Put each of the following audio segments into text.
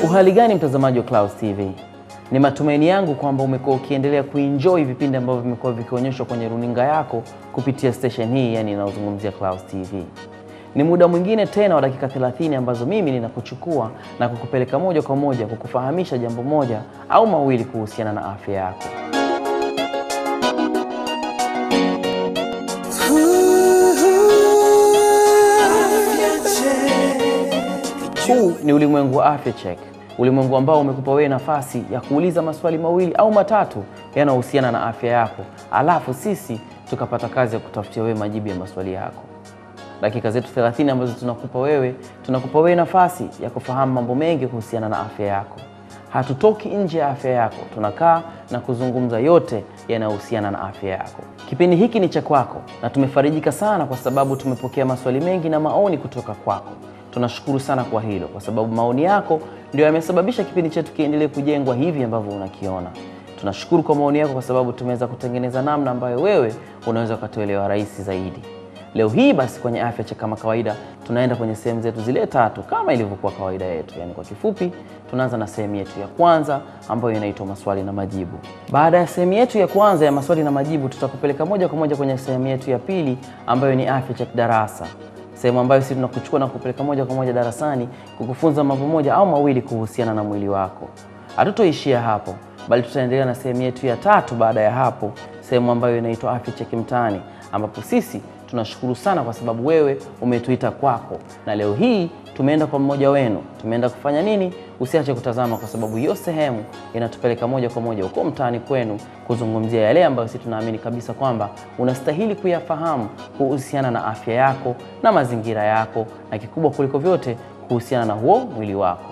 Uhali gani mtazamaji wa Clouds TV? Ni matumaini yangu kwamba umekuwa ukiendelea kuenjoy vipindi ambavyo vimekuwa vikionyeshwa kwenye runinga yako kupitia station hii, yani inayozungumzia Clouds TV. Ni muda mwingine tena wa dakika 30 ambazo mimi ninakuchukua na kukupeleka moja kwa moja kukufahamisha jambo moja au mawili kuhusiana na afya yako. Huu ni ulimwengu wa Afya Check, ulimwengu ambao umekupa wewe nafasi ya kuuliza maswali mawili au matatu yanayohusiana na afya yako, alafu sisi tukapata kazi ya kutafutia wewe majibu ya maswali yako. Dakika zetu 30 ambazo tunakupa wewe, tunakupa wewe nafasi ya kufahamu mambo mengi kuhusiana na afya yako. Hatutoki nje ya afya yako, tunakaa na kuzungumza yote yanayohusiana na afya yako. Kipindi hiki ni cha kwako na tumefarijika sana kwa sababu tumepokea maswali mengi na maoni kutoka kwako. Tunashukuru sana kwa hilo, kwa sababu maoni yako ndio yamesababisha kipindi chetu kiendelee kujengwa hivi ambavyo unakiona. Tunashukuru kwa maoni yako, kwa sababu tumeweza kutengeneza namna ambayo wewe unaweza ukatuelewa rahisi zaidi. Leo hii basi, kwenye Afya Check kama kawaida, tunaenda kwenye sehemu zetu zile tatu kama ilivyokuwa kawaida yetu. Yaani kwa kifupi, tunaanza na sehemu yetu ya kwanza ambayo inaitwa maswali na majibu. Baada ya sehemu yetu ya kwanza ya maswali na majibu, tutakupeleka moja kwa moja kwenye sehemu yetu ya pili ambayo ni Afya Check darasa sehemu ambayo sisi tunakuchukua na kupeleka moja kwa moja darasani kukufunza mambo moja au mawili kuhusiana na mwili wako. Hatutoishia hapo, bali tutaendelea na sehemu yetu ya tatu baada ya hapo, sehemu ambayo inaitwa Afya Check Mtaani, ambapo sisi tunashukuru sana kwa sababu wewe umetuita kwako, na leo hii tumeenda kwa mmoja wenu. Tumeenda kufanya nini? Usiache kutazama, kwa sababu hiyo sehemu inatupeleka moja kwa moja huko mtaani kwenu kuzungumzia yale ambayo sisi tunaamini kabisa kwamba unastahili kuyafahamu kuhusiana na afya yako na mazingira yako, na kikubwa kuliko vyote kuhusiana na huo mwili wako.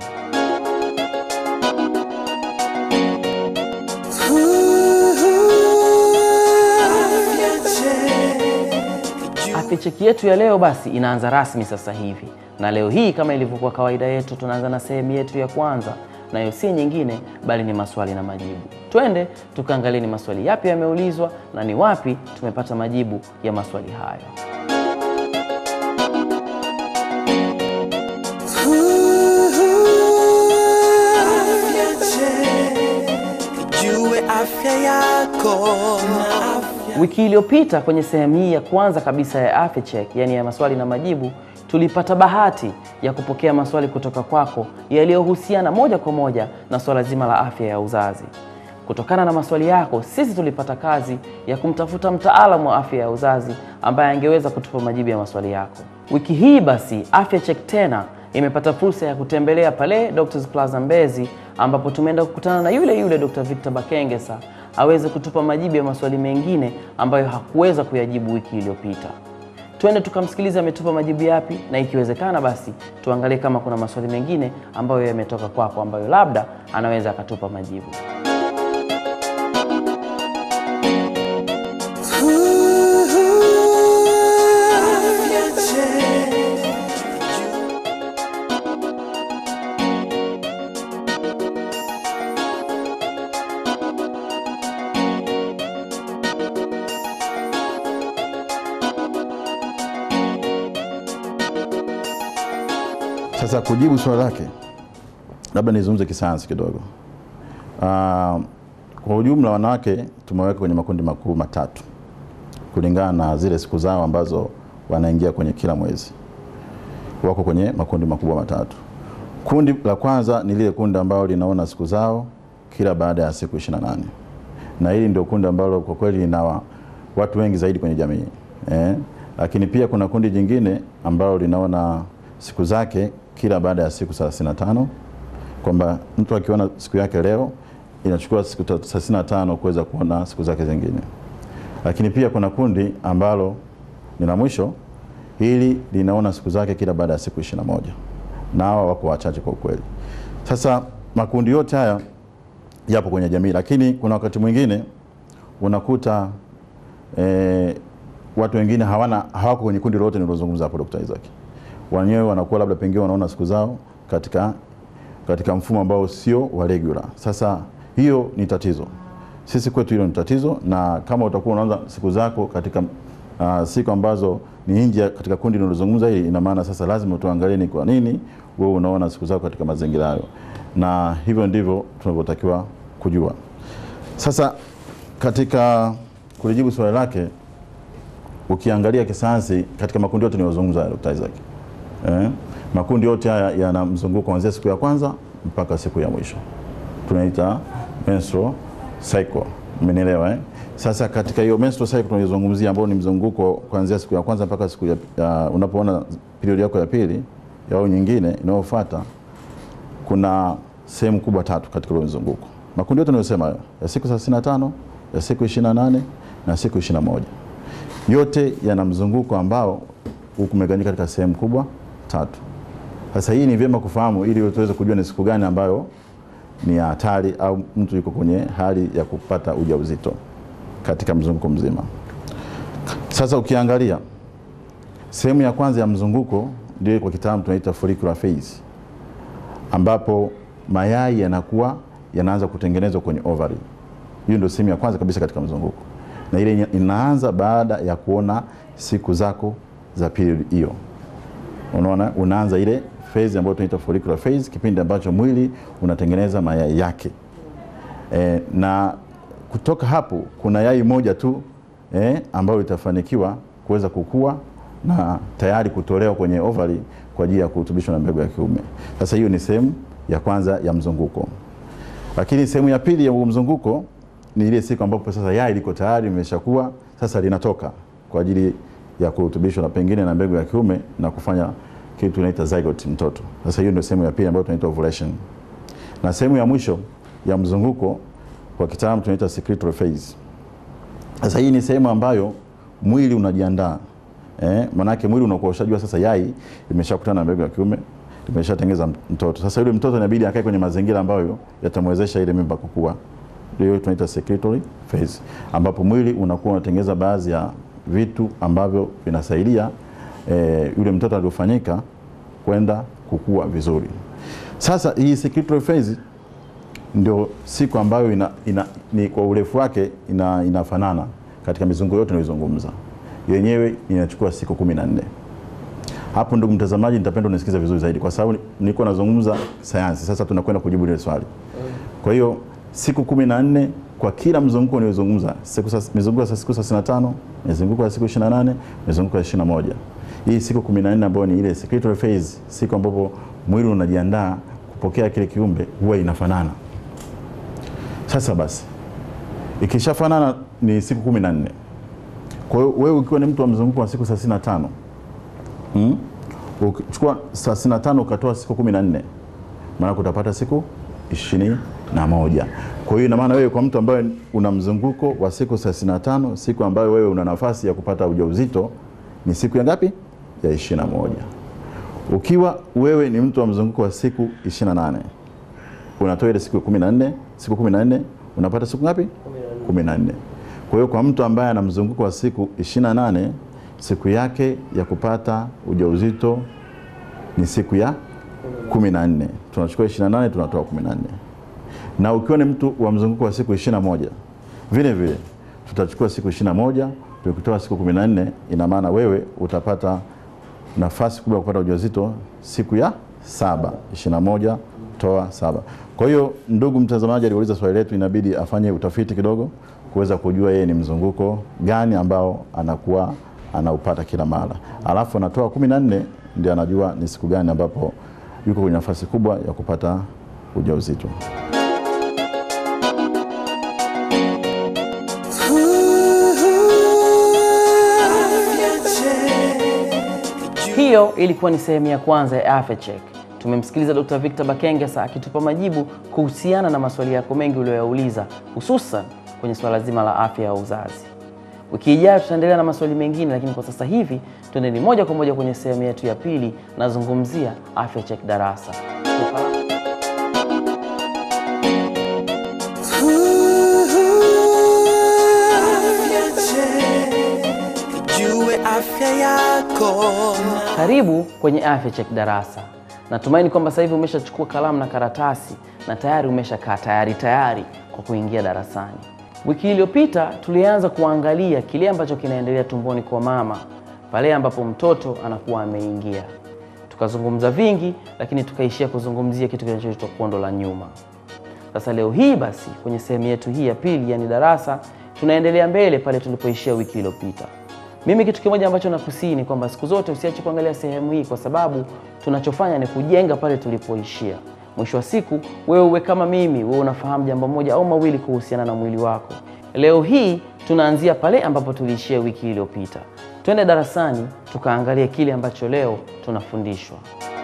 Afya Check yetu ya leo basi inaanza rasmi sasa hivi, na leo hii kama ilivyokuwa kawaida yetu, tunaanza na sehemu yetu ya kwanza, nayo si nyingine bali ni maswali na majibu. Twende tukaangalie ni maswali yapi yameulizwa na ni wapi tumepata majibu ya maswali hayo. Jue afya yako na afya Wiki iliyopita kwenye sehemu hii ya kwanza kabisa ya Afya Check, yani ya maswali na majibu, tulipata bahati ya kupokea maswali kutoka kwako yaliyohusiana moja kwa moja na swala zima la afya ya uzazi. Kutokana na maswali yako, sisi tulipata kazi ya kumtafuta mtaalamu wa afya ya uzazi ambaye angeweza kutupa majibu ya maswali yako. Wiki hii basi, Afya Check tena imepata fursa ya kutembelea pale Doctors Plaza Mbezi, ambapo tumeenda kukutana na yule yule Dr. Victor Bakengesa aweze kutupa majibu ya maswali mengine ambayo hakuweza kuyajibu wiki iliyopita. Twende tukamsikiliza ametupa majibu yapi, na ikiwezekana basi tuangalie kama kuna maswali mengine ambayo yametoka kwako ambayo labda anaweza akatupa majibu. afya check. Sasa kujibu swali lake, labda nizungumze kisayansi kidogo. Ah, kwa ujumla wanawake tumeweka kwenye makundi makuu matatu kulingana na zile siku zao ambazo wanaingia kwenye kila mwezi. Wako kwenye makundi makubwa matatu. Kundi la kwanza ni lile kundi ambalo linaona siku zao kila baada ya siku 28 na hili ndio kundi ambalo kwa kweli lina wa- watu wengi zaidi kwenye jamii eh. Lakini pia kuna kundi jingine ambalo linaona siku zake kila baada ya siku 35 kwamba mtu akiona siku yake leo inachukua siku 35 kuweza kuona siku zake zingine. Lakini pia kuna kundi ambalo ni la mwisho, hili linaona siku zake kila baada ya siku 21 na hawa wako wachache kwa ukweli. Sasa makundi yote haya yapo kwenye jamii, lakini kuna wakati mwingine unakuta eh, watu wengine hawana hawako kwenye kundi lolote nilozungumza hapo Dr. Isaac. Wenyewe wanakuwa labda pengine wanaona siku zao katika katika mfumo ambao sio wa regular. Sasa hiyo ni tatizo. Sisi kwetu hilo ni tatizo, na kama utakuwa unaanza siku zako katika uh, siku ambazo ni nje ya- katika kundi linalozungumza hili, ina maana sasa lazima tuangalie ni kwa nini wewe unaona siku zako katika mazingira hayo, na hivyo ndivyo tunavyotakiwa kujua. Sasa katika kulijibu swali lake, ukiangalia kisayansi katika makundi yote niliyozungumza ya Dr. Isaac eh, makundi yote haya yana mzunguko kuanzia siku ya kwanza mpaka siku ya mwisho, tunaita menstrual cycle. Umenielewa eh? Sasa katika hiyo menstrual cycle tunayozungumzia, ambao ni mzunguko kuanzia siku ya kwanza mpaka siku ya, ya unapoona period yako ya pili au nyingine inayofuata, kuna sehemu kubwa tatu katika ule mzunguko. Makundi yote ninayosema hayo ya siku 35, ya siku 28 na siku 21 yote yana mzunguko ambao umegawanyika katika sehemu kubwa tatu. Sasa hii ni vyema kufahamu ili tuweze kujua ni siku gani ambayo ni ya hatari au mtu yuko kwenye hali ya kupata ujauzito katika mzunguko mzima. Sasa ukiangalia sehemu ya kwanza ya mzunguko ndio kwa kitaalamu tunaita follicular phase, ambapo mayai yanakuwa yanaanza kutengenezwa kwenye ovary. Hiyo ndio sehemu ya kwanza kabisa katika mzunguko, na ile inaanza baada ya kuona siku zako za period hiyo. Unaona, unaanza ile phase ambayo tunaita follicular phase, kipindi ambacho mwili unatengeneza mayai yake e, na kutoka hapo kuna yai moja tu eh, ambayo itafanikiwa kuweza kukua na tayari kutolewa kwenye ovary kwa ajili ya kurutubishwa na mbegu ya kiume. Sasa hiyo ni sehemu ya kwanza ya mzunguko, lakini sehemu ya pili ya mzunguko ni ile siku ambapo sasa yai liko tayari limeshakuwa, sasa linatoka kwa ajili ya kurutubishwa na pengine na mbegu ya kiume na kufanya kitu tunaita zygote, mtoto. Sasa hiyo ndio sehemu ya pili ambayo tunaita ovulation, na sehemu ya mwisho ya mzunguko kwa kitaalamu tunaita secretory phase. Sasa hii ni sehemu ambayo mwili unajiandaa eh, manake mwili unakuwa ushajua sasa yai limeshakutana na mbegu ya kiume limeshatengeza mtoto. Sasa yule mtoto inabidi akae kwenye mazingira ambayo yatamwezesha ile mimba kukua, ndio tunaita secretory phase, ambapo mwili unakuwa unatengeza baadhi ya vitu ambavyo vinasaidia eh, yule mtoto aliofanyika kwenda kukua vizuri. Sasa hii secretory phase ndio siku ambayo ina, ina, ni kwa urefu wake ina, inafanana katika mizunguko yote nilizungumza, yenyewe inachukua siku kumi na nne. Hapo ndugu mtazamaji, nitapenda unisikize vizuri zaidi, kwa sababu nilikuwa nazungumza sayansi, sasa tunakwenda kujibu ile swali. Kwa hiyo siku kumi na nne kwa kila mzunguko niliozungumza, mizunguko ya siku 35, mizunguko ya siku 28, mizunguko ya 21. Hii siku 14 ambayo ni ile secretory phase, siku ambapo mwili unajiandaa kupokea kile kiumbe, huwa inafanana. Sasa basi ikishafanana ni siku kumi na nne. Kwa hiyo wewe ukiwa ni mtu wa mzunguko wa siku 35 hmm? ukichukua 35 ukatoa siku kumi na nne maana utapata siku ishirini na moja. Kwa hiyo ina maana wewe kwa mtu ambaye una mzunguko wa siku 35, siku ambayo wewe una nafasi ya kupata ujauzito ni siku ya ngapi? Ya 21. Ukiwa wewe ni mtu wa mzunguko wa siku 28 unatoa ile siku 14, siku 14 unapata siku ngapi? 14. Kwa hiyo kwa mtu ambaye ana mzunguko wa siku 28, siku yake ya kupata ujauzito ni siku ya 14. Tunachukua 28 tunatoa 14. Na ukiwa ni mtu wa mzunguko wa siku 21, vile vile tutachukua siku 21 tukitoa siku 14, ina maana wewe utapata nafasi kubwa ya kupata ujauzito siku ya saba. 21 toa saba. Kwa hiyo ndugu mtazamaji aliuliza swali letu, inabidi afanye utafiti kidogo kuweza kujua yeye ni mzunguko gani ambao anakuwa anaupata kila mara, alafu anatoa kumi na nne ndio anajua ni siku gani ambapo yuko kwenye nafasi kubwa ya kupata ujauzito. Hiyo ilikuwa ni sehemu ya kwanza ya Afya Check. Tumemsikiliza Dr. Victor Bakengesa akitupa majibu kuhusiana na maswali yako mengi uliyoyauliza, hususan kwenye swala zima la afya ya uzazi. Wiki ijayo tutaendelea na maswali mengine, lakini kwa sasa hivi tuendeni moja kwa moja kwenye sehemu yetu ya pili, nazungumzia Afya Check darasa. Jue afya yako Karibu kwenye Afya Check darasa. Natumaini kwamba sasa hivi umeshachukua kalamu na karatasi na tayari umeshakaa tayari tayari kwa kuingia darasani. Wiki iliyopita tulianza kuangalia kile ambacho kinaendelea tumboni kwa mama pale ambapo mtoto anakuwa ameingia. tukazungumza vingi, lakini tukaishia kuzungumzia kitu kinachoitwa kondo la nyuma. Sasa leo hii basi, kwenye sehemu yetu hii ya pili, yani darasa, tunaendelea mbele pale tulipoishia wiki iliyopita. Mimi kitu kimoja ambacho nakusii ni kwamba siku zote usiache kuangalia sehemu hii, kwa sababu tunachofanya ni kujenga pale tulipoishia. Mwisho wa siku, wewe uwe kama mimi, wewe unafahamu jambo moja au mawili kuhusiana na mwili wako. Leo hii tunaanzia pale ambapo tuliishia wiki iliyopita. Twende darasani tukaangalie kile ambacho leo tunafundishwa.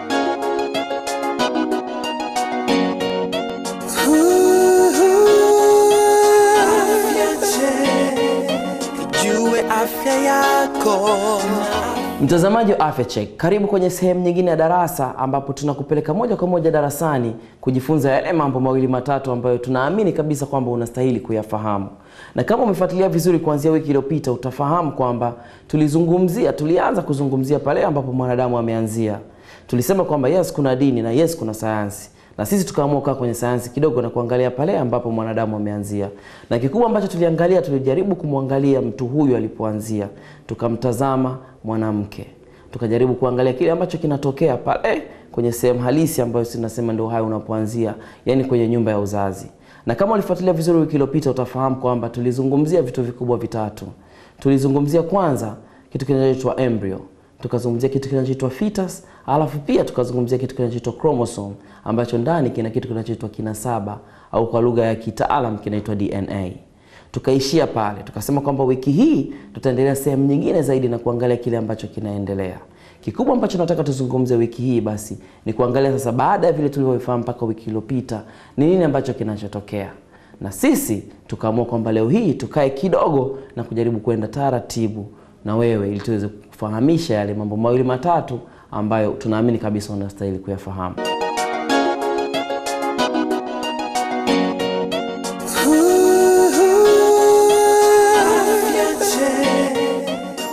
Afya Check. Jue afya yako. Mtazamaji wa Afya Check, karibu kwenye sehemu nyingine ya darasa ambapo tunakupeleka moja kwa moja darasani kujifunza yale mambo mawili matatu ambayo tunaamini kabisa kwamba unastahili kuyafahamu. Na kama umefuatilia vizuri kuanzia wiki iliyopita, utafahamu kwamba tulizungumzia, tulianza kuzungumzia pale ambapo mwanadamu ameanzia. Tulisema kwamba yes, kuna dini na yes, kuna sayansi na sisi tukaamua kukaa kwenye sayansi kidogo na kuangalia pale ambapo mwanadamu ameanzia, na kikubwa ambacho tuliangalia, tulijaribu kumwangalia mtu huyu alipoanzia, tukamtazama mwanamke, tukajaribu kuangalia kile ambacho kinatokea pale kwenye sehemu halisi ambayo tunasema ndio hai unapoanzia, yani kwenye nyumba ya uzazi. Na kama ulifuatilia vizuri wiki iliyopita, utafahamu kwamba tulizungumzia vitu vikubwa vitatu. Tulizungumzia kwanza kitu kinachoitwa embryo tukazungumzia kitu kinachoitwa fetus, alafu pia tukazungumzia kitu kinachoitwa chromosome ambacho ndani kina kitu kinachoitwa kinasaba au kwa lugha ya kitaalam kinaitwa DNA. Tukaishia pale, tukasema kwamba wiki hii tutaendelea sehemu nyingine zaidi na kuangalia kile ambacho kinaendelea. Kikubwa ambacho nataka tuzungumze wiki hii basi ni kuangalia sasa, baada ya vile tulivyofahamu mpaka wiki iliyopita, ni nini ambacho kinachotokea na sisi tukaamua kwamba leo hii tukae kidogo na kujaribu kwenda taratibu na wewe ili tuweze kufahamisha yale mambo mawili matatu ambayo tunaamini kabisa unastahili kuyafahamu. Afya Check.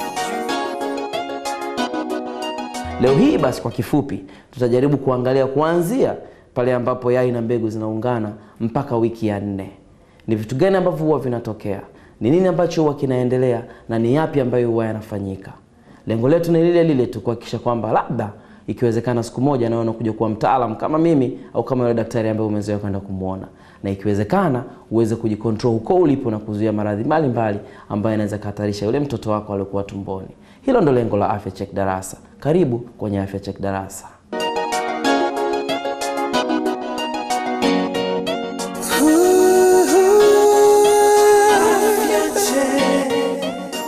Leo hii basi, kwa kifupi, tutajaribu kuangalia kuanzia pale ambapo yai na mbegu zinaungana mpaka wiki ya nne. Ni vitu gani ambavyo huwa vinatokea, ni nini ambacho huwa kinaendelea, na ni yapi ambayo huwa yanafanyika. Lengo letu ni lile lile tu, kuhakikisha kwamba labda ikiwezekana siku moja nawe unakuja kuwa mtaalam kama mimi au kama yule daktari ambaye umezoea kwenda kumwona, na ikiwezekana uweze kujikontrol huko ulipo na kuzuia maradhi mbalimbali ambayo yanaweza kuhatarisha yule mtoto wako aliokuwa tumboni. Hilo ndo lengo la Afya Check Darasa. Karibu kwenye Afya Check Darasa. Afya Check.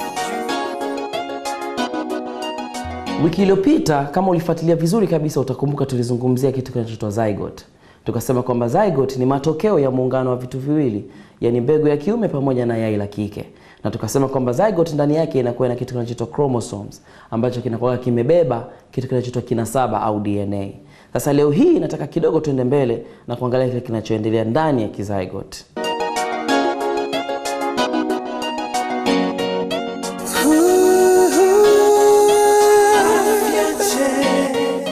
Wiki iliyopita kama ulifuatilia vizuri kabisa, utakumbuka tulizungumzia kitu kinachoitwa zygote. Tukasema kwamba zygote ni matokeo ya muungano wa vitu viwili, yani mbegu ya kiume pamoja na yai la kike, na tukasema kwamba zygote ndani yake inakuwa na kitu kinachoitwa chromosomes ambacho kinakuwa kimebeba kitu kinachoitwa kinasaba au DNA. Sasa leo hii nataka kidogo tuende mbele na kuangalia kile kinachoendelea ndani ya kizygote. Afya Check.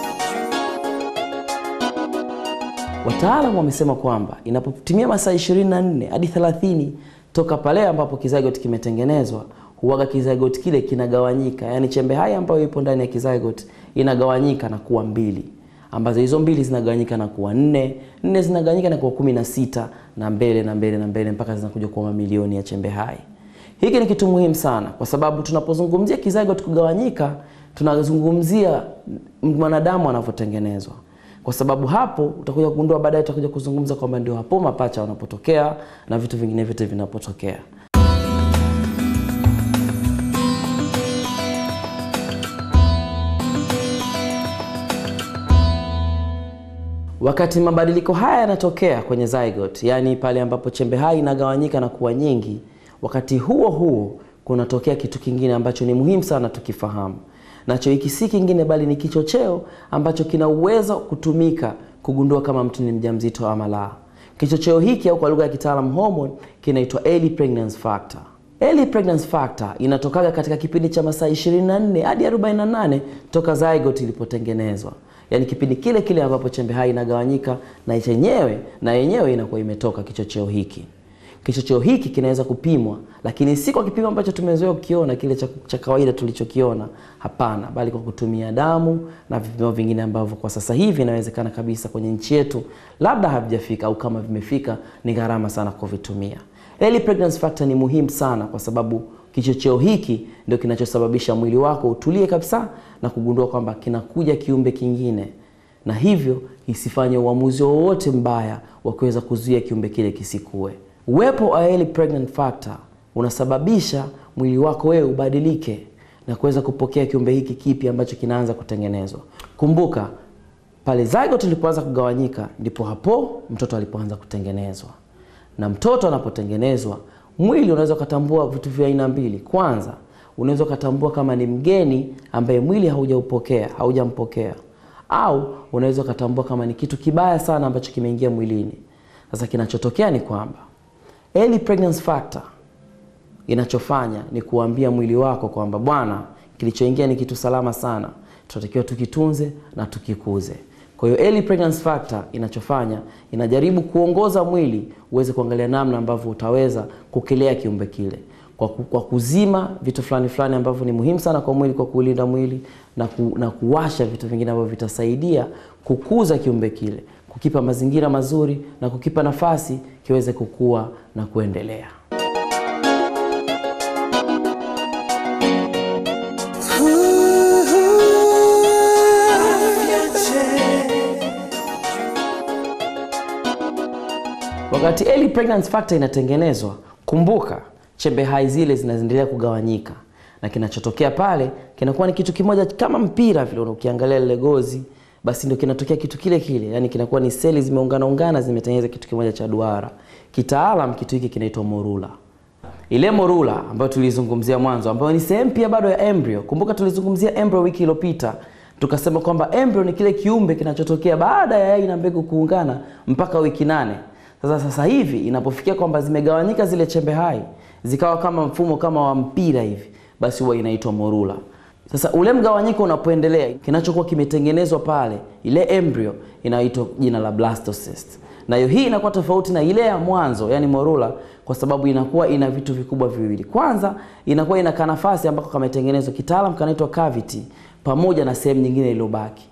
Wataalamu wamesema kwamba inapotimia masaa 24 hadi 30 toka pale ambapo kizygote kimetengenezwa, huwaga kizygote kile kinagawanyika, yaani chembe hai ambayo ipo ndani ya kizygote inagawanyika na kuwa mbili, ambazo hizo mbili zinagawanyika na kuwa nne, nne zinagawanyika na kuwa kumi na sita na mbele na mbele na mbele mpaka zinakuja kuwa mamilioni ya chembe hai. Hiki ni kitu muhimu sana kwa sababu tunapozungumzia kizygote kugawanyika, tunazungumzia mwanadamu anavyotengenezwa kwa sababu hapo utakuja kugundua baadaye, utakuja kuzungumza kwamba ndio hapo mapacha wanapotokea na vitu vingine vyote vinapotokea. Wakati mabadiliko haya yanatokea kwenye zygote, yaani pale ambapo chembe hai inagawanyika na kuwa nyingi, wakati huo huo kunatokea kitu kingine ambacho ni muhimu sana tukifahamu. Nacho hiki si kingine bali ni kichocheo ambacho kina uwezo kutumika kugundua kama mtu ni mjamzito ama la. Kichocheo hiki au kwa lugha ya kitaalamu hormone kinaitwa early pregnancy factor. Early pregnancy factor inatokaga katika kipindi cha masaa 24 hadi 48 toka zygote ilipotengenezwa, yaani kipindi kile kile ambapo chembe hai inagawanyika na chenyewe na yenyewe inakuwa imetoka kichocheo hiki. Kichocheo hiki kinaweza kupimwa, lakini si kwa kipimo ambacho tumezoea kukiona kile cha, cha kawaida tulichokiona. Hapana, bali kwa kutumia damu na vipimo vingine ambavyo kwa sasa hivi inawezekana kabisa kwenye nchi yetu labda havijafika, au kama vimefika ni gharama sana kuvitumia. Early pregnancy factor ni muhimu sana kwa sababu kichocheo hiki ndio kinachosababisha mwili wako utulie kabisa na kugundua kwamba kinakuja kiumbe kingine, na hivyo isifanye uamuzi wowote mbaya wa kuweza kuzuia kiumbe kile kisikue. Uwepo wa early pregnant factor unasababisha mwili wako wewe ubadilike na kuweza kupokea kiumbe hiki kipi ambacho kinaanza kutengenezwa. Kumbuka pale zygote ilipoanza kugawanyika, ndipo hapo mtoto alipoanza kutengenezwa. Na mtoto anapotengenezwa, mwili unaweza ukatambua vitu vya aina mbili. Kwanza, unaweza ukatambua kama ni mgeni ambaye mwili haujaupokea haujampokea, au unaweza ukatambua kama ni kitu kibaya sana ambacho kimeingia mwilini. Sasa kinachotokea ni kwamba early pregnancy factor inachofanya ni kuambia mwili wako kwamba bwana, kilichoingia ni kitu salama sana, tunatakiwa tukitunze na tukikuze. Kwa hiyo early pregnancy factor inachofanya inajaribu kuongoza mwili uweze kuangalia namna ambavyo utaweza kukilea kiumbe kile kwa, ku, kwa kuzima vitu fulani fulani ambavyo ni muhimu sana kwa mwili kwa kulinda mwili na, ku, na kuwasha vitu vingine ambavyo vitasaidia kukuza kiumbe kile, kukipa mazingira mazuri na kukipa nafasi kiweze kukua na kuendelea. Wakati early pregnancy factor inatengenezwa, kumbuka chembe hai zile zinaendelea kugawanyika, na kinachotokea pale kinakuwa ni kitu kimoja kama mpira vile. Ukiangalia lile gozi, basi ndio kinatokea kitu kile kile, yani kinakuwa ni seli zimeungana ungana, zimetengeneza kitu kimoja cha duara. Kitaalam kitu hiki kinaitwa morula. Ile morula ambayo tulizungumzia mwanzo, ambayo ni sehemu pia bado ya embryo. Kumbuka tulizungumzia embryo wiki iliyopita, tukasema kwamba embryo ni kile kiumbe kinachotokea baada ya yai na mbegu kuungana mpaka wiki nane. Sasa sasa hivi inapofikia kwamba zimegawanyika zile chembe hai zikawa kama mfumo kama wa mpira hivi, basi huwa inaitwa morula. Sasa ule mgawanyiko unapoendelea, kinachokuwa kimetengenezwa pale, ile embryo inaitwa jina la blastocyst. Nayo hii inakuwa tofauti na ile ya mwanzo, yani morula, kwa sababu inakuwa ina vitu vikubwa viwili. Kwanza inakuwa ina kanafasi ambako kametengenezwa, kitaalam kanaitwa cavity, pamoja na sehemu nyingine iliyobaki.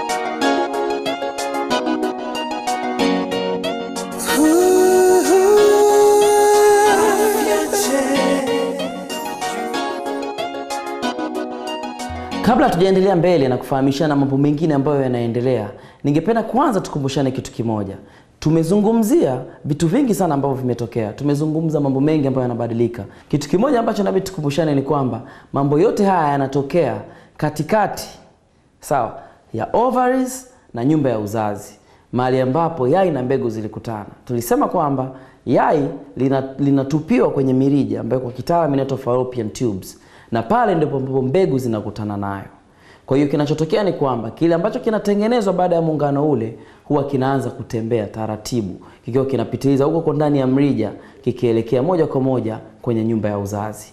Kabla hatujaendelea mbele na kufahamishana mambo mengine ambayo yanaendelea, ningependa kwanza tukumbushane kitu kimoja. Tumezungumzia vitu vingi sana ambavyo vimetokea, tumezungumza mambo mengi ambayo yanabadilika. Kitu kimoja ambacho nabidi tukumbushane ni kwamba mambo yote haya yanatokea katikati, sawa, ya ovaries na nyumba ya uzazi, mahali ambapo yai na mbegu zilikutana. Tulisema kwamba yai linatupiwa lina kwenye mirija ambayo kwa kitaalamu inaitwa fallopian tubes na pale ndipo ambapo mbegu zinakutana nayo. Kwa hiyo kinachotokea ni kwamba kile ambacho kinatengenezwa baada ya muungano ule huwa kinaanza kutembea taratibu, kikiwa kinapitiliza huko kwa ndani ya mrija, kikielekea moja kwa moja kwenye nyumba ya uzazi.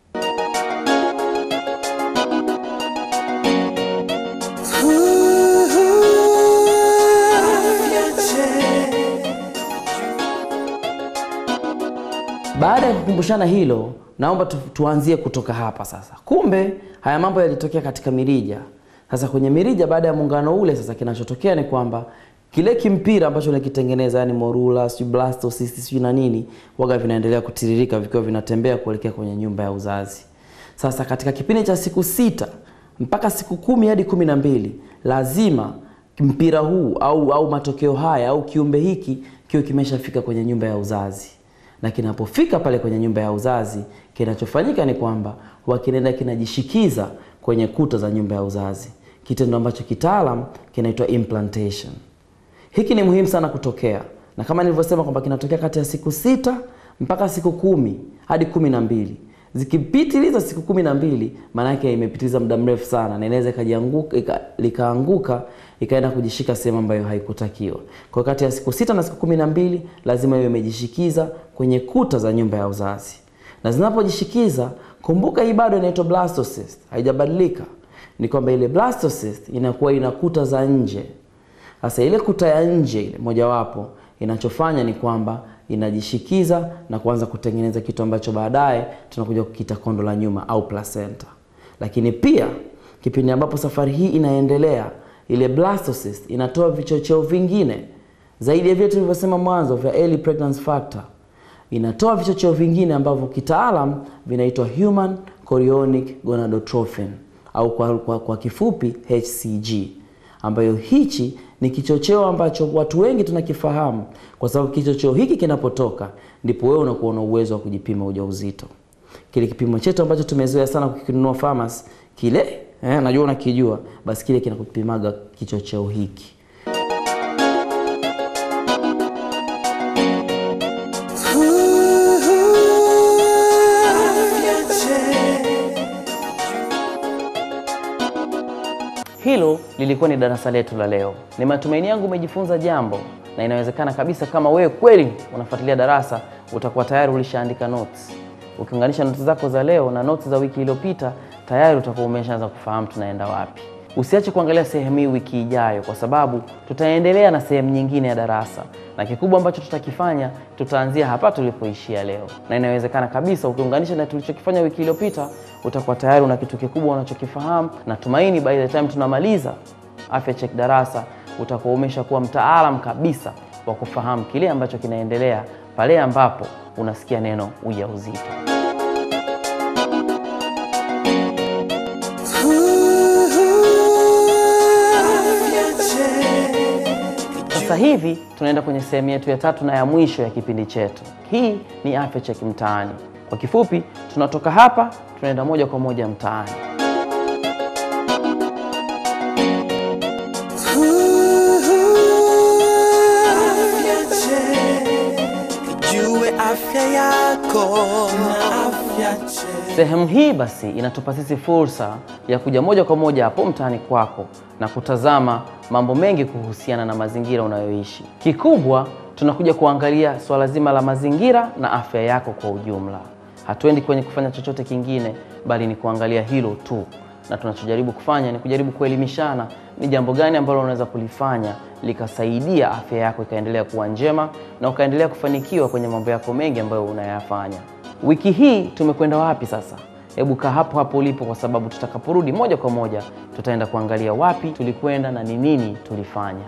Baada ya kukumbushana hilo, naomba tu, tuanzie kutoka hapa sasa. Kumbe haya mambo yalitokea katika mirija. Sasa kwenye mirija, baada ya muungano ule, sasa kinachotokea ni kwamba kile kimpira ambacho nakitengeneza, yani morula, sijui blastocyst, sijui na nini, waga vinaendelea kutiririka vikiwa vinatembea kuelekea kwenye nyumba ya uzazi. Sasa katika kipindi cha siku sita mpaka siku kumi hadi kumi na mbili lazima mpira huu au, au matokeo haya au kiumbe hiki kiwe kimeshafika kwenye nyumba ya uzazi na kinapofika pale kwenye nyumba ya uzazi, kinachofanyika ni kwamba huwa kinaenda kinajishikiza kwenye kuta za nyumba ya uzazi, kitendo ambacho kitaalam kinaitwa implantation. Hiki ni muhimu sana kutokea, na kama nilivyosema kwamba kinatokea kati ya siku sita mpaka siku kumi hadi kumi na mbili. Zikipitiliza siku kumi na mbili, maana yake imepitiliza muda mrefu sana, na inaweza ikajianguka likaanguka ikaenda kujishika sehemu ambayo haikutakiwa. Kwa kati ya siku sita na siku kumi na mbili lazima iwe imejishikiza kwenye kuta za nyumba ya uzazi, na zinapojishikiza, kumbuka hii bado inaitwa blastocyst, haijabadilika. Ni kwamba ile blastocyst inakuwa ina kuta za nje. Sasa ile kuta ya nje ile mojawapo inachofanya ni kwamba inajishikiza na kuanza kutengeneza kitu ambacho baadaye tunakuja kukiita kondo la nyuma au placenta. Lakini pia kipindi ambapo safari hii inaendelea, ile blastocyst inatoa vichocheo vingine zaidi ya vile tulivyosema mwanzo vya early pregnancy factor inatoa vichocheo vingine ambavyo kitaalam vinaitwa human chorionic gonadotrophin au kwa, kwa, kwa kifupi HCG, ambayo hichi ni kichocheo ambacho watu wengi tunakifahamu, kwa sababu kichocheo hiki kinapotoka ndipo wewe unakuwa na uwezo wa kujipima ujauzito. Kile kipimo chetu ambacho tumezoea sana kukinunua pharmacy kile eh, najua unakijua, basi kile kinakupimaga kichocheo hiki. Hilo lilikuwa ni darasa letu la leo. Ni matumaini yangu umejifunza jambo, na inawezekana kabisa kama wewe kweli unafuatilia darasa, utakuwa tayari ulishaandika notes. Ukiunganisha notes zako za leo na notes za wiki iliyopita, tayari utakuwa umeshaanza kufahamu tunaenda wapi. Usiache kuangalia sehemu hii wiki ijayo, kwa sababu tutaendelea na sehemu nyingine ya darasa, na kikubwa ambacho tutakifanya, tutaanzia hapa tulipoishia leo, na inawezekana kabisa ukiunganisha na tulichokifanya wiki iliyopita, utakuwa tayari una kitu kikubwa unachokifahamu. Natumaini by the time tunamaliza afya check darasa, utakuwa umeshakuwa mtaalam kabisa wa kufahamu kile ambacho kinaendelea pale ambapo unasikia neno ujauzito. Sasa hivi tunaenda kwenye sehemu yetu ya tatu na ya mwisho ya kipindi chetu. Hii ni afya check mtaani. Kwa kifupi, tunatoka hapa tunaenda moja kwa moja mtaani. Jue afya yako na afya check. Sehemu hii basi inatupa sisi fursa ya kuja moja kwa moja hapo mtaani kwako na kutazama mambo mengi kuhusiana na mazingira unayoishi. Kikubwa tunakuja kuangalia swala zima la mazingira na afya yako kwa ujumla. Hatuendi kwenye kufanya chochote kingine, bali ni kuangalia hilo tu, na tunachojaribu kufanya ni kujaribu kuelimishana ni jambo gani ambalo unaweza kulifanya likasaidia afya yako ikaendelea kuwa njema na ukaendelea kufanikiwa kwenye mambo yako mengi ambayo unayafanya. Wiki hii tumekwenda wapi sasa? Hebu kaa hapo hapo ulipo, kwa sababu tutakaporudi moja kwa moja tutaenda kuangalia wapi tulikwenda na ni nini tulifanya.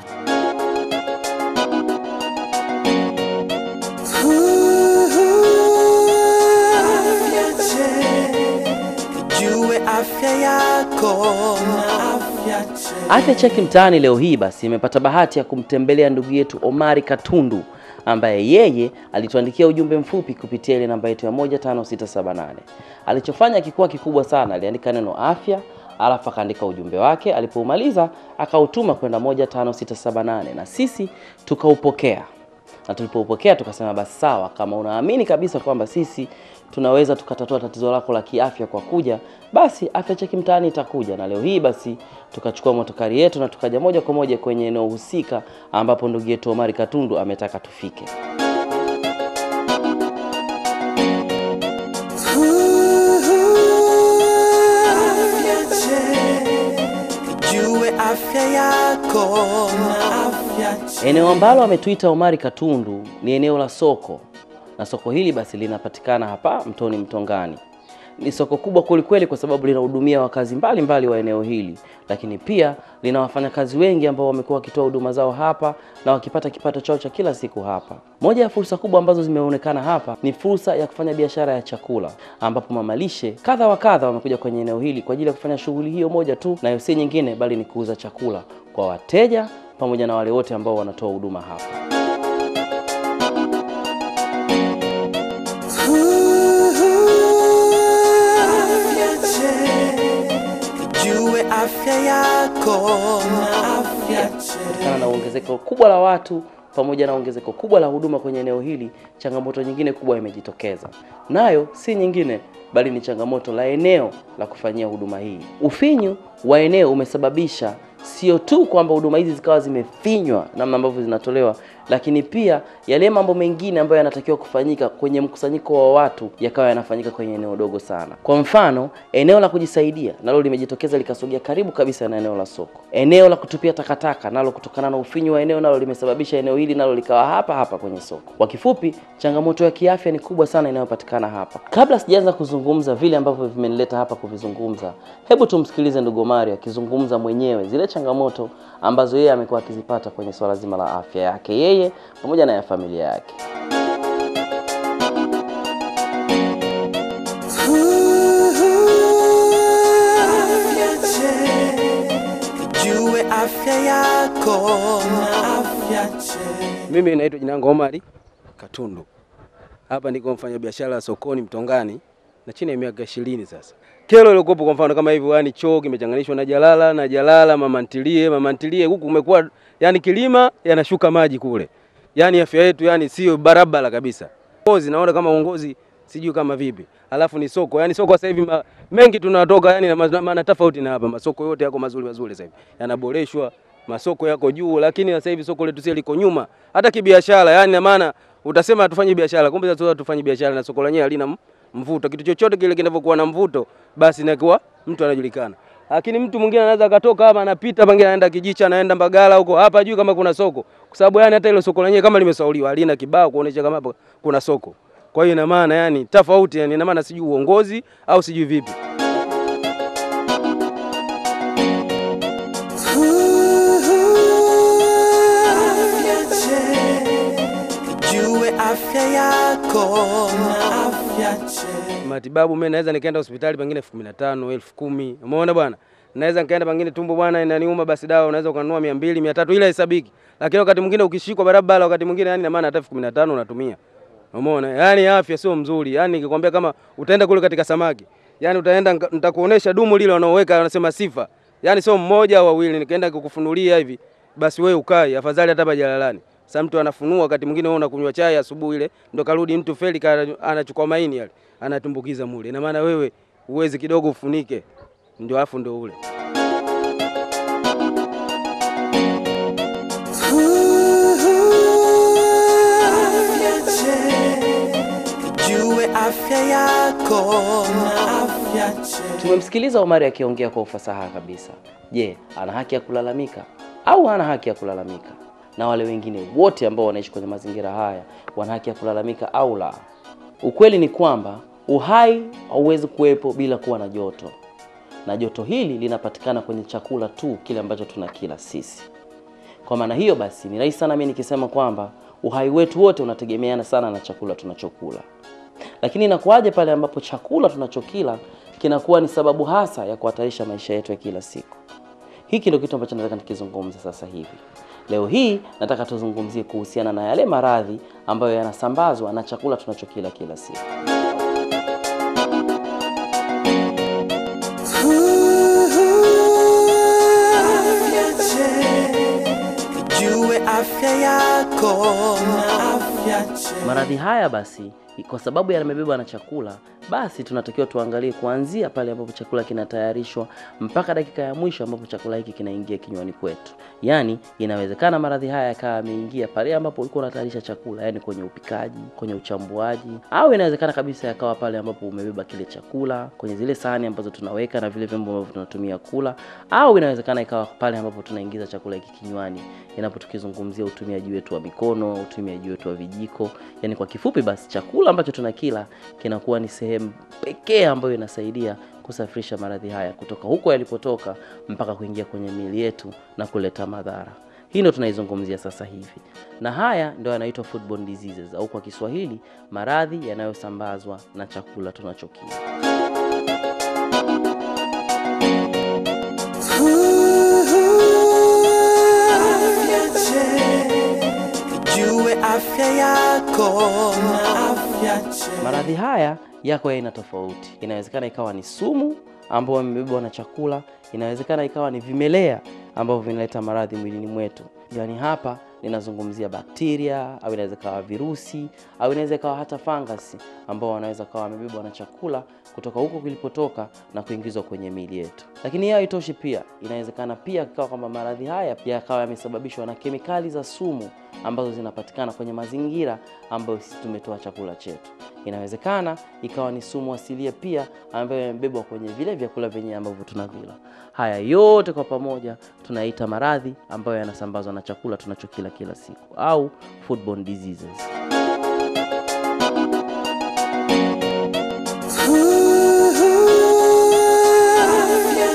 Afya check. Jue afya yako na afya check. Afya Cheki Mtaani leo hii basi imepata bahati ya kumtembelea ndugu yetu Omari Katundu ambaye yeye alituandikia ujumbe mfupi kupitia ile namba yetu ya 15678. Alichofanya kikuwa kikubwa sana, aliandika neno afya alafu akaandika ujumbe wake. Alipoumaliza akautuma kwenda 15678 na sisi tukaupokea na tulipoupokea tukasema basi sawa, kama unaamini kabisa kwamba sisi tunaweza tukatatua tatizo lako la kiafya kwa kuja, basi Afya Cheki Mtaani itakuja. Na leo hii basi tukachukua motokari yetu na tukaja moja kwa moja kwenye eneo husika ambapo ndugu yetu Omari Katundu ametaka tufike. Afya check. Jue afya yako na afya check. Eneo ambalo ametuita Omari Katundu ni eneo la soko, na soko hili basi linapatikana hapa Mtoni Mtongani. Ni soko kubwa kwelikweli, kwa sababu linahudumia wakazi mbalimbali wa eneo hili, lakini pia lina wafanyakazi wengi ambao wamekuwa wakitoa huduma zao hapa na wakipata kipato chao cha kila siku hapa. Moja ya fursa kubwa ambazo zimeonekana hapa ni fursa ya kufanya biashara ya chakula, ambapo mamalishe kadha wa kadha wamekuja kwenye eneo hili kwa ajili ya kufanya shughuli hiyo moja tu, nayo si nyingine bali ni kuuza chakula kwa wateja pamoja na wale wote ambao wanatoa huduma hapa. Afya check. Jue afya yako na afya check. kutokana na ongezeko kubwa la watu pamoja na ongezeko kubwa la huduma kwenye eneo hili, changamoto nyingine kubwa imejitokeza, nayo si nyingine bali ni changamoto la eneo la kufanyia huduma hii. Ufinyu wa eneo umesababisha sio tu kwamba huduma hizi zikawa zimefinywa namna ambavyo zinatolewa lakini pia yale mambo mengine ambayo yanatakiwa kufanyika kwenye mkusanyiko wa watu yakawa yanafanyika kwenye eneo dogo sana. Kwa mfano, eneo la kujisaidia nalo limejitokeza likasogea karibu kabisa na eneo la soko. Eneo la kutupia takataka nalo kutokana na ufinyu wa eneo nalo limesababisha eneo hili nalo likawa hapa hapa kwenye soko. Kwa kifupi, changamoto ya kiafya ni kubwa sana inayopatikana hapa. Kabla sijaanza kuzungumza vile ambavyo vimenileta hapa kuvizungumza, hebu tumsikilize ndugu Mario akizungumza mwenyewe zile changamoto ambazo yeye amekuwa akizipata kwenye swala zima la afya yake yeye pamoja na ya familia yake. Afya check. Jue afya yako na afya check. Mimi naitwa jina langu Omari Katundu. Hapa niko mfanya biashara sokoni Mtongani na chini ya miaka ishirini sasa. Kero iliokuwepo kwa mfano kama hivyo, yani choo kimechanganishwa na jalala na jalala, mama ntilie, mama ntilie, huku kumekuwa yani kilima yanashuka maji kule, yani afya yetu yani sio barabara kabisa. Uongozi naona kama uongozi sijui kama vipi, alafu ni soko, yani soko sasa hivi ma, mengi tunatoka yani na ma- maana tofauti na hapa. Masoko yote yako mazuri mazuri sasa hivi yanaboreshwa, masoko yako juu, lakini sasa hivi soko letu sisi liko nyuma hata kibiashara, yani na maana utasema hatufanye biashara, kumbe sasa tufanye biashara na soko lenyewe halina m- mvuto. Kitu chochote kile kinavyokuwa na mvuto, basi inakuwa mtu anajulikana. Lakini mtu mwingine anaweza akatoka hapa anapita, pengine anaenda Kijicha, anaenda Mbagala huko, hapa juu kama kuna soko, kwa sababu yani hata ile soko lenyewe kama limesauliwa, halina kibao kuonesha kama hapa kuna soko. Kwa hiyo ina maana yani tofauti, yani ina maana sijui uongozi au sijui vipi. Afya check. Jue afya yako na afya check. matibabu mimi naweza nikaenda hospitali pengine elfu kumi na tano elfu kumi umeona bwana naweza nikaenda pengine tumbo bwana inaniuma basi dawa unaweza ukanunua mia mbili mia tatu ila hesabiki lakini wakati mwingine ukishikwa barabara wakati mwingine yani na maana hata elfu kumi na tano unatumia umeona yani afya sio mzuri yani nikikwambia kama utaenda kule katika samaki yani utaenda nika- nitakuonesha dumu lile wanaoweka wanasema sifa yani sio mmoja au wawili nikaenda kukufunulia hivi basi wewe ukai afadhali hata hapa jalalani sasa mtu anafunua wakati mwingine wewe unakunywa chai asubuhi ile ndo karudi mtu feli ka- anachukua maini yale anatumbukiza mule ina maana wewe uwezi kidogo ufunike ndio alafu ndio ule Afya check. Jue afya yako na afya check. Tumemsikiliza Omari akiongea kwa ufasaha kabisa. Je, ana haki ya kulalamika au hana haki ya kulalamika? Na wale wengine wote ambao wanaishi kwenye mazingira haya wana haki ya kulalamika au la? Ukweli ni kwamba uhai hauwezi kuwepo bila kuwa na joto, na joto hili linapatikana kwenye chakula tu, kile ambacho tunakila sisi. Kwa maana hiyo basi, ni rahisi sana mimi nikisema kwamba uhai wetu wote unategemeana sana na chakula tunachokula. Lakini inakuwaje pale ambapo chakula tunachokila kinakuwa ni sababu hasa ya kuhatarisha maisha yetu ya kila siku? Hiki ndio kitu ambacho nataka nikizungumza sasa hivi. Leo hii nataka tuzungumzie kuhusiana na yale maradhi ambayo yanasambazwa na chakula tunachokila kila siku. Afya check. Jue afya yako na afya check. Maradhi haya basi, kwa sababu yamebebwa na chakula, basi tunatakiwa tuangalie kuanzia pale ambapo chakula kinatayarishwa mpaka dakika ya mwisho ambapo chakula hiki kinaingia kinywani kwetu. Yaani, inawezekana maradhi haya yakawa yameingia pale ambapo ulikuwa unatayarisha chakula, yaani kwenye upikaji, kwenye uchambuaji, au inawezekana kabisa yakawa pale ambapo umebeba kile chakula kwenye zile sahani ambazo tunaweka na vile vyombo ambavyo tunatumia kula, au inawezekana ikawa pale ambapo tunaingiza chakula hiki kinywani, inapo tukizungumzia utumiaji wetu wa mikono, utumiaji wetu wa vijiko. Yaani kwa kifupi basi, chakula ambacho tunakila kinakuwa ni sehemu pekee ambayo inasaidia kusafirisha maradhi haya kutoka huko yalipotoka mpaka kuingia kwenye miili yetu na kuleta madhara. Hii ndio tunaizungumzia sasa hivi, na haya ndio yanaitwa foodborne diseases au kwa Kiswahili maradhi yanayosambazwa na chakula tunachokila. Afya check. Jue afya yako na afya check. Maradhi haya yako ya aina tofauti. Inawezekana ikawa ni sumu ambayo imebebwa na chakula, inawezekana ikawa ni vimelea ambavyo vinaleta maradhi mwilini mwetu. Yaani hapa ninazungumzia bakteria au inaweza ikawa virusi au inaweza ikawa hata fangasi ambao wanaweza kawa wamebebwa na chakula kutoka huko kilipotoka na kuingizwa kwenye miili yetu. Lakini hiyo haitoshi, pia inawezekana pia ikawa kwamba maradhi haya pia yakawa yamesababishwa na kemikali za sumu ambazo zinapatikana kwenye mazingira ambayo sisi tumetoa chakula chetu. Inawezekana ikawa ni sumu asilia pia ambayo imebebwa kwenye vile vyakula vyenyewe ambavyo tunavila. Haya yote kwa pamoja tunaita maradhi ambayo yanasambazwa na chakula tunachokila kila siku au foodborne diseases. Afya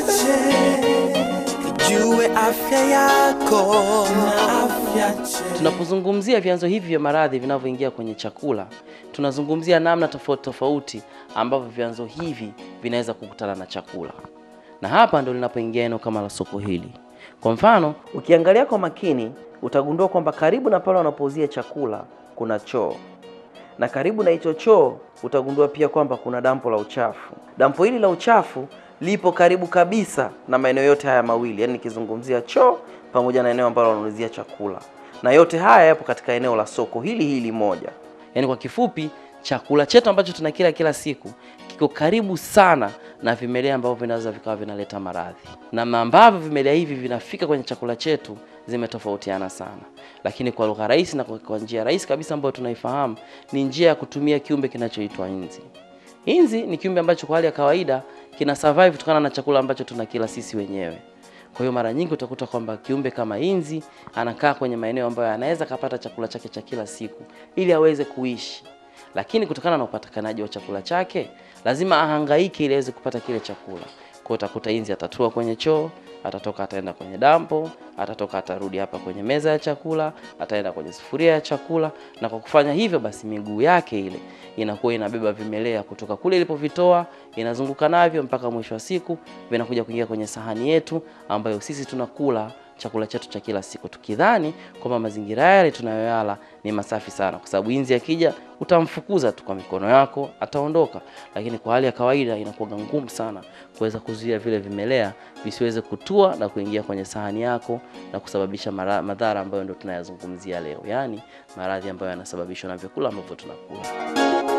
check. Jue afya yako na afya check. Tunapozungumzia vyanzo hivi vya maradhi vinavyoingia kwenye chakula, tunazungumzia namna tofauti tofauti ambavyo vyanzo hivi vinaweza kukutana na chakula, na hapa ndo linapoingia eneo kama la soko hili. Kwa mfano, ukiangalia kwa makini utagundua kwamba karibu na pale wanapouzia chakula kuna choo na karibu na hicho choo utagundua pia kwamba kuna dampo la uchafu. Dampo hili la uchafu lipo karibu kabisa na maeneo yote haya mawili, yaani nikizungumzia choo pamoja na eneo ambalo wanaulizia chakula, na yote haya yapo katika eneo la soko hili hili moja. Yaani kwa kifupi, chakula chetu ambacho tunakila kila siku kiko karibu sana na vimelea ambavyo vinaweza vikawa vinaleta maradhi. Namna ambavyo vimelea hivi vinafika kwenye chakula chetu zimetofautiana sana, lakini kwa lugha rahisi na kwa, kwa njia rahisi kabisa ambayo tunaifahamu ni njia ya kutumia kiumbe kinachoitwa inzi. Inzi ni kiumbe ambacho kwa hali ya kawaida kina survive kutokana na chakula ambacho tunakila sisi wenyewe. Kwa hiyo mara nyingi utakuta kwamba kiumbe kama inzi anakaa kwenye maeneo ambayo anaweza kapata chakula chake cha kila siku ili aweze kuishi, lakini kutokana na upatikanaji wa chakula chake lazima ahangaike ili aweze kupata kile chakula. Kwa hiyo utakuta inzi atatua kwenye choo, atatoka ataenda kwenye dampo, atatoka atarudi hapa kwenye meza ya chakula, ataenda kwenye sufuria ya chakula, na kwa kufanya hivyo basi miguu yake ile inakuwa inabeba vimelea kutoka kule ilipovitoa, inazunguka navyo mpaka mwisho wa siku vinakuja kuingia kwenye sahani yetu ambayo sisi tunakula chakula chetu cha kila siku tukidhani kwamba mazingira yale tunayoyala ni masafi sana, kwa sababu inzi akija utamfukuza tu kwa mikono yako, ataondoka. Lakini kwa hali ya kawaida inakuwa ngumu sana kuweza kuzuia vile vimelea visiweze kutua na kuingia kwenye sahani yako na kusababisha mara- madhara ambayo ndio tunayazungumzia leo, yaani maradhi ambayo yanasababishwa na vyakula ambavyo tunakula.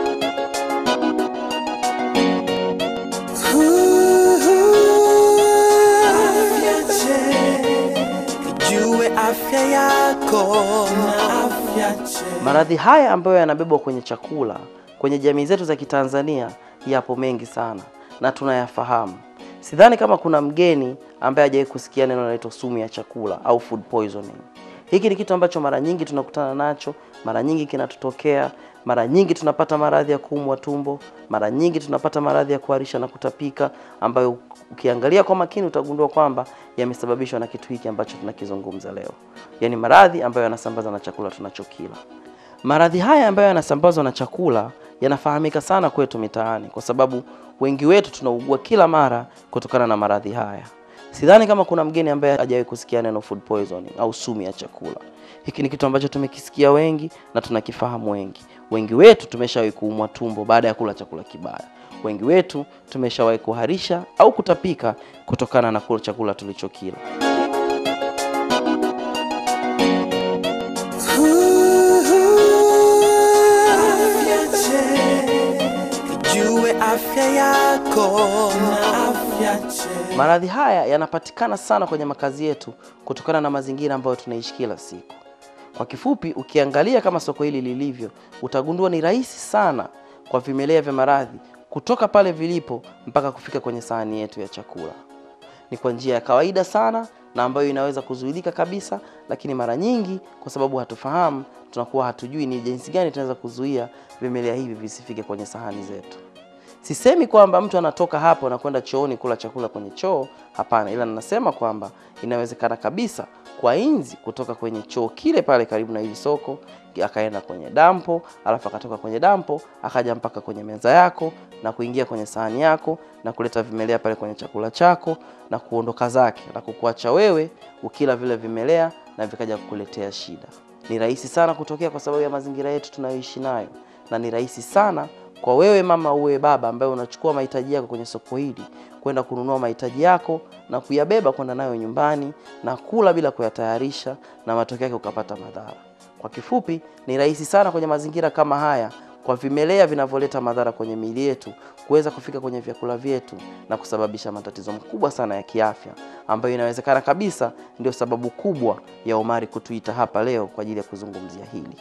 Afya check. Jue afya yako na afya check. Maradhi haya ambayo yanabebwa kwenye chakula kwenye jamii zetu za Kitanzania yapo mengi sana na tunayafahamu. Sidhani kama kuna mgeni ambaye hajawahi kusikia neno linaloitwa sumu ya chakula au food poisoning. Hiki ni kitu ambacho mara nyingi tunakutana nacho, mara nyingi kinatutokea, mara nyingi tunapata maradhi ya kuumwa tumbo, mara nyingi tunapata maradhi ya kuharisha na kutapika, ambayo ukiangalia kwa makini utagundua kwamba yamesababishwa na kitu hiki ambacho tunakizungumza leo, yaani maradhi ambayo yanasambaza na chakula tunachokila. Maradhi haya ambayo yanasambazwa na chakula yanafahamika sana kwetu mitaani, kwa sababu wengi wetu tunaugua kila mara kutokana na maradhi haya. Sidhani kama kuna mgeni ambaye hajawahi kusikia neno food poisoning au sumu ya chakula. Hiki ni kitu ambacho tumekisikia wengi na tunakifahamu wengi. Wengi wetu tumeshawahi kuumwa tumbo baada ya kula chakula kibaya. Wengi wetu tumeshawahi kuharisha au kutapika kutokana na kula chakula tulichokila. Afya check. Jue afya yako na afya check. Maradhi haya yanapatikana sana kwenye makazi yetu kutokana na mazingira ambayo tunaishi kila siku. Kwa kifupi, ukiangalia kama soko hili lilivyo, utagundua ni rahisi sana kwa vimelea vya maradhi kutoka pale vilipo mpaka kufika kwenye sahani yetu ya chakula. Ni kwa njia ya kawaida sana na ambayo inaweza kuzuilika kabisa, lakini mara nyingi kwa sababu hatufahamu, tunakuwa hatujui ni jinsi gani tunaweza kuzuia vimelea hivi visifike kwenye sahani zetu. Sisemi kwamba mtu anatoka hapo na kwenda chooni kula chakula kwenye choo, hapana, ila ninasema kwamba inawezekana kabisa kwa inzi kutoka kwenye choo kile pale karibu na hili soko akaenda kwenye dampo, alafu akatoka kwenye dampo akaja mpaka kwenye meza yako na kuingia kwenye sahani yako na kuleta vimelea pale kwenye chakula chako na kuondoka zake na kukuacha wewe ukila vile vimelea na vikaja kukuletea shida. Ni rahisi sana kutokea kwa sababu ya mazingira yetu tunayoishi nayo, na ni rahisi sana kwa wewe mama uwe baba ambaye unachukua mahitaji yako kwenye soko hili kwenda kununua mahitaji yako na kuyabeba kwenda nayo nyumbani na kula bila kuyatayarisha na matokeo yake ukapata madhara. Kwa kifupi, ni rahisi sana kwenye mazingira kama haya kwa vimelea vinavyoleta madhara kwenye miili yetu kuweza kufika kwenye vyakula vyetu na kusababisha matatizo makubwa sana ya kiafya ambayo inawezekana kabisa ndio sababu kubwa ya Omari kutuita hapa leo kwa ajili ya kuzungumzia hili.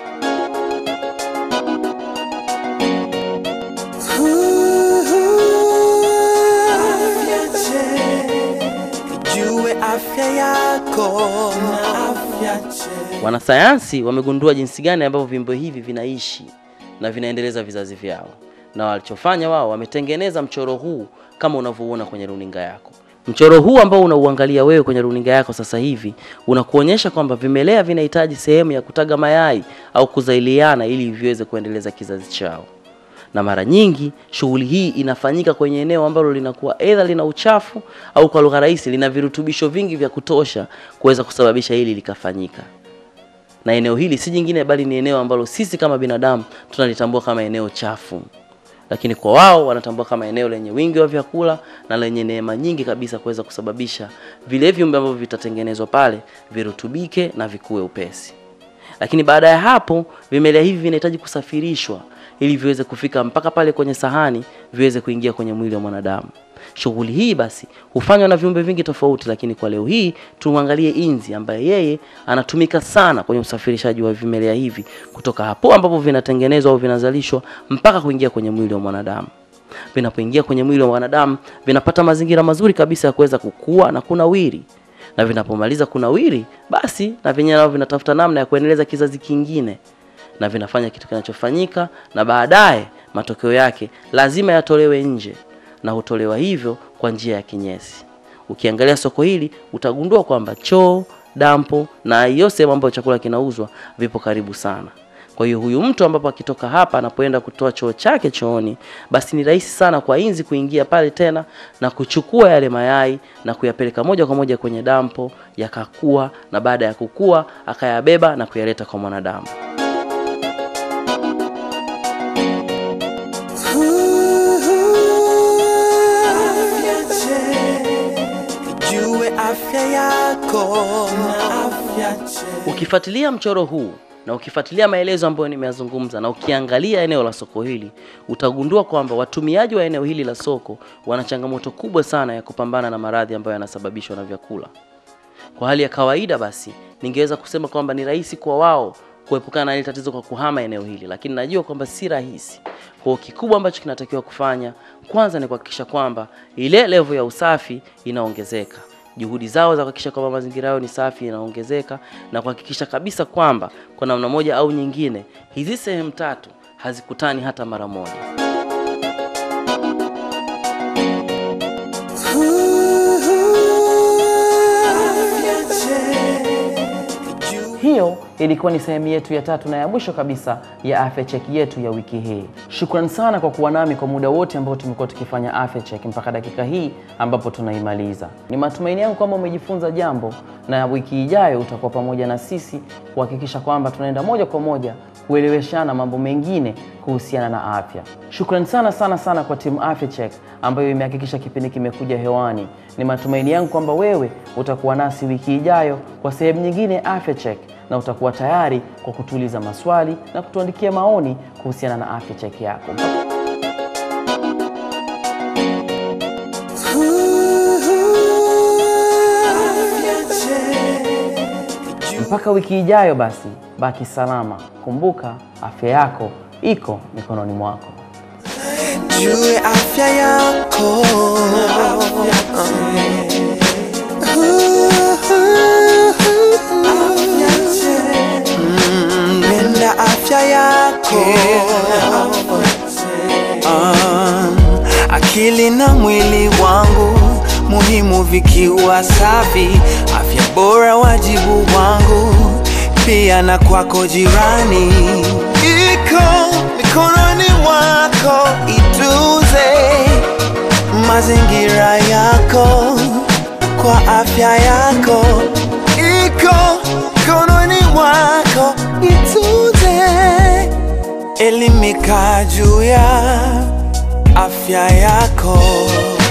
Afya check. Jue afya yako na afya check. Wanasayansi wamegundua jinsi gani ambavyo viumbe hivi vinaishi na vinaendeleza vizazi vyao, na walichofanya wao, wametengeneza mchoro huu kama unavyouona kwenye runinga yako. Mchoro huu ambao unauangalia wewe kwenye runinga yako sasa hivi unakuonyesha kwamba vimelea vinahitaji sehemu ya kutaga mayai au kuzailiana ili viweze kuendeleza kizazi chao na mara nyingi shughuli hii inafanyika kwenye eneo ambalo linakuwa aidha lina uchafu au kwa lugha rahisi lina virutubisho vingi vya kutosha kuweza kusababisha hili likafanyika. Na eneo hili si jingine bali ni eneo ambalo sisi kama binadamu tunalitambua kama eneo chafu, lakini kwa wao wanatambua kama eneo lenye wingi wa vyakula na lenye neema nyingi kabisa kuweza kusababisha vile viumbe ambavyo vitatengenezwa pale virutubike na vikue upesi lakini baada ya hapo vimelea hivi vinahitaji kusafirishwa ili viweze kufika mpaka pale kwenye sahani viweze kuingia kwenye mwili wa mwanadamu. Shughuli hii basi hufanywa na viumbe vingi tofauti, lakini kwa leo hii tumwangalie inzi ambaye yeye anatumika sana kwenye usafirishaji wa vimelea hivi kutoka hapo ambapo vinatengenezwa au vinazalishwa mpaka kuingia kwenye mwili wa mwanadamu. Vinapoingia kwenye mwili wa mwanadamu vinapata mazingira mazuri kabisa ya kuweza kukua na kunawiri na vinapomaliza kunawiri basi na vyenyewe nao vinatafuta namna ya kuendeleza kizazi kingine na vinafanya kitu kinachofanyika na baadaye matokeo yake lazima yatolewe nje na hutolewa hivyo kwa njia ya kinyesi ukiangalia soko hili utagundua kwamba choo dampo na hiyo sehemu ambayo chakula kinauzwa vipo karibu sana kwa hiyo huyu mtu ambapo akitoka hapa anapoenda kutoa choo chake chooni, basi ni rahisi sana kwa inzi kuingia pale tena na kuchukua yale mayai na kuyapeleka moja kwa moja kwenye dampo, yakakua, na baada ya kukua akayabeba na kuyaleta kwa mwanadamu. Afya check. Jue afya yako na afya check. Ukifuatilia mchoro huu na ukifuatilia maelezo ambayo nimeyazungumza na ukiangalia eneo la soko hili utagundua kwamba watumiaji wa eneo hili la soko wana changamoto kubwa sana ya kupambana na maradhi ambayo yanasababishwa na vyakula. Kwa hali ya kawaida basi, ningeweza kusema kwamba ni rahisi kwa wao kuepukana na hili tatizo kwa kuhama eneo hili, lakini najua kwamba si rahisi. Kwa hiyo kikubwa ambacho kinatakiwa kufanya kwanza ni kuhakikisha kwamba ile level ya usafi inaongezeka. Juhudi zao za kuhakikisha kwamba mazingira yao ni safi inaongezeka na kuhakikisha kabisa kwamba kwa namna moja au nyingine hizi sehemu tatu hazikutani hata mara moja. Afya check. Jue Hiyo ilikuwa ni sehemu yetu ya tatu na ya mwisho kabisa ya afya check yetu ya wiki hii. Shukrani sana kwa kuwa nami kwa muda wote ambao tumekuwa tukifanya afya check mpaka dakika hii ambapo tunaimaliza. Ni matumaini yangu kwamba umejifunza jambo na wiki ijayo utakuwa pamoja na sisi kuhakikisha kwamba tunaenda moja kwa moja kueleweshana mambo mengine kuhusiana na afya. Shukrani sana sana sana kwa timu Afya Check ambayo imehakikisha kipindi kimekuja hewani. Ni matumaini yangu kwamba wewe utakuwa nasi wiki ijayo kwa sehemu nyingine ya Afya Check na utakuwa tayari kwa kutuuliza maswali na kutuandikia maoni kuhusiana na Afya Check yako. Afya check. Mpaka wiki ijayo basi, baki salama. Kumbuka afya yako iko mikononi mwako. Jue afya yako Mm, Penda afya yako Ah, akili na mwili wangu muhimu vikiwa safi, afya bora wajibu wangu, pia na kwako jirani, iko mikononi mwako, itunze mazingira yako kwa afya yako, iko mikononi mwako, itunze elimika juu ya afya yako.